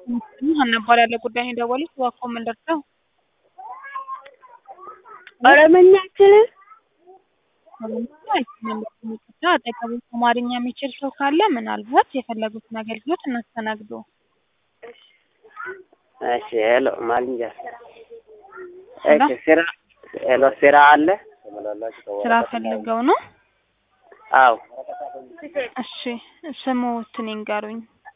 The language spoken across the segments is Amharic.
ሀና እባላለሁ ጉዳይ ነው የደወሉት እባክዎ ምን ልርዳው? ኦሮምኛ አትችልም? ይቅርታ አጠገቡ አማርኛ የሚችል ሰው ካለ ምናልባት የፈለጉትን አገልግሎት እናስተናግዶ። እሺ ሄሎ ማልንጃ ሄሎ? እሺ ስራ ሄሎ ስራ አለ? ስራ ፈልገው ነው? አዎ እሺ ስሙትን ይንገሩኝ።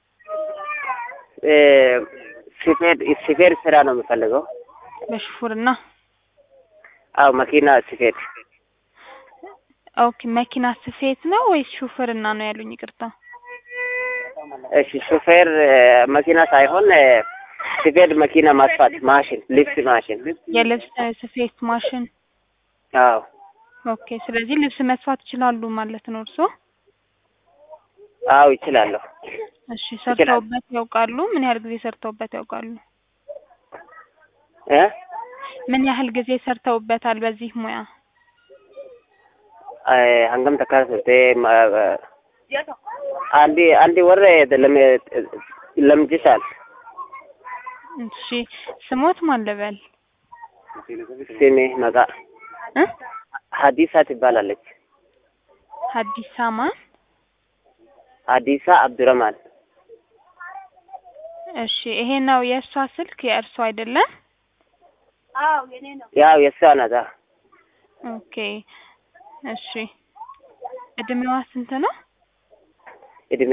እ ሹፌር ሹፌር ስራ ነው የምፈልገው። በሹፍርና አዎ መኪና ሹፌር ኦኬ መኪና ስፌት ነው ወይስ ሹፍርና ነው ያሉኝ? ይቅርታ እሺ ሹፌር እ መኪና ሳይሆን እ ሹፌር መኪና ማስፋት ማሽን ልብስ ማሽን የልብስ ስፌት ማሽን። አዎ ኦኬ ስለዚህ ልብስ መስፋት ይችላሉ ማለት ነው እርስዎ? አዎ ይችላለሁ። እሺ ሰርተውበት ያውቃሉ? ምን ያህል ጊዜ ሰርተውበት ያውቃሉ? እ ምን ያህል ጊዜ ሰርተውበታል በዚህ ሙያ? እ hangam takka turte አንድ አንድ ወር ለም ለምጅሻል እሺ ስሞት ማን ልበል? ስሜ መቃ እ ሀዲሳ ትባላለች። ሀዲሳ ማን? ሀዲሳ አብዱረማን እሺ ይሄ ነው የእሷ ስልክ የእርሷ አይደለም? ያው የእሷ ናት። ኦኬ እሺ እድሜዋ ስንት ነው? እድሜ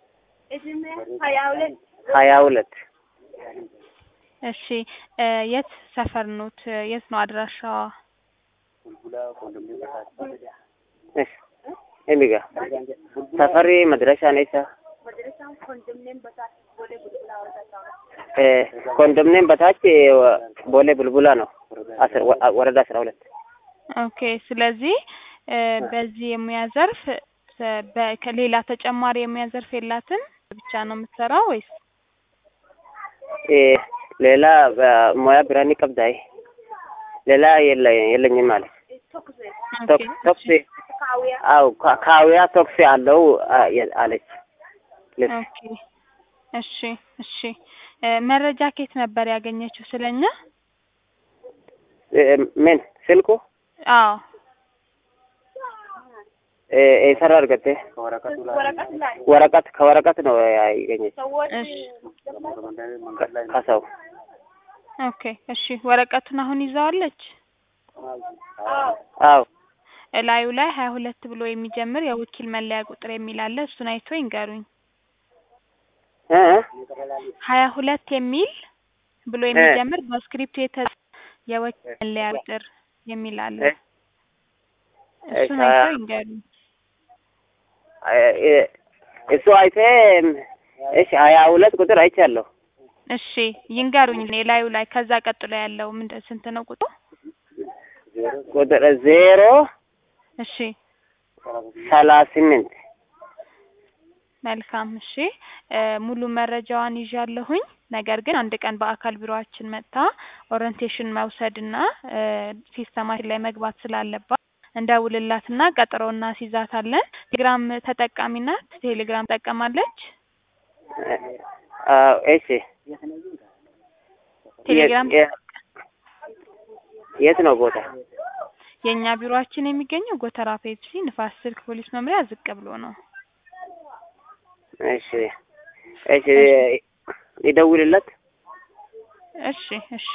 ሀያ ሁለት እሺ እ የት ሰፈር ኖት? የት ነው አድራሻዋ? እሺ ኤሚጋ ሰፈሪ መድረሻ ነይሳ እ ኮንዶሚኒየም በታች ቦሌ ቡልቡላ ነው። አስር ወረዳ አስራ ሁለት ኦኬ ስለዚህ እ በዚህ የሙያ ዘርፍ እ በ- ከሌላ ተጨማሪ የሙያ ዘርፍ የላትም ብቻ ነው የምትሰራው ወይስ? እ ሌላ ሙያ ብራኒ ቀብዳይ ሌላ የለ የለኝም ማለት ኦኬ ቶክሲ አው ካዊያ ቶክሲ አለው አ- የ- አለች ልብስ ኦኬ እሺ እሺ እ መረጃ ከየት ነበር ያገኘችው ስለኛ? እ ምን ስልኩ አዎ እ ኤሰራ አርገቴ ወረቀት ከወረቀት ነው ያገኘች እሺ ከ- ከሰው ኦኬ እሺ ወረቀቱን አሁን ይዘዋለች? አው እላዩ ላይ ሀያ ሁለት ብሎ የሚጀምር የወኪል መለያ ቁጥር የሚል አለ እሱን አይቶ ይንገሩኝ። እ ሀያ ሁለት የሚል ብሎ የሚጀምር በስክሪፕቱ የተ የወኪል መለያ ቁጥር የሚል አለ እ እሱን እሺ፣ አይቶ አ- ይንገሩኝ። እ እሱ አይቴ እሺ ሀያ ሁለት ቁጥር አይቻለሁ። እሺ ይንገሩኝ እላዩ ላይ ከዛ ቀጥሎ ያለው ምንድን ስንት ነው ቁጥሩ? ቁጥር ዜሮ እሺ ሰላሳ ስምንት መልካም እሺ እ ሙሉ መረጃዋን ይዣለሁኝ። ነገር ግን አንድ ቀን በአካል ቢሮአችን መጥታ ኦሪንቴሽን መውሰድና እ ሲስተማችን ላይ መግባት ስላለባት እንደውልላትና ቀጠሮ እናስይዛታለን። ቴሌግራም ተጠቃሚ ናት? ቴሌግራም ትጠቀማለች? አዎ እሺ ቴሌግራም የ- የት ነው ቦታ? የእኛ ቢሮአችን የሚገኘው ጎተራ ፔፕሲ ንፋስ ስልክ ፖሊስ መምሪያ ዝቅ ብሎ ነው። እሺ እሺ ይደውልለት። እሺ እሺ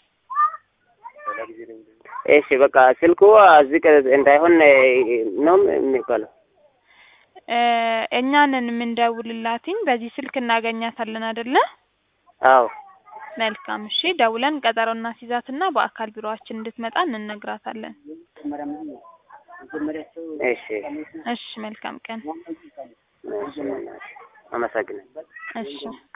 እሺ በቃ ስልኩ ዝቅ እንዳይሆን ነው የሚባለው። እ እኛንን የምንደውልላትኝ በዚህ ስልክ እናገኛታለን አይደለ? አዎ መልካም እሺ ደውለን ቀጠሮ እናስይዛትና በአካል ቢሮአችን እንድትመጣ እንነግራታለን። እሺ እሺ መልካም ቀን። አመሰግናለሁ። እሺ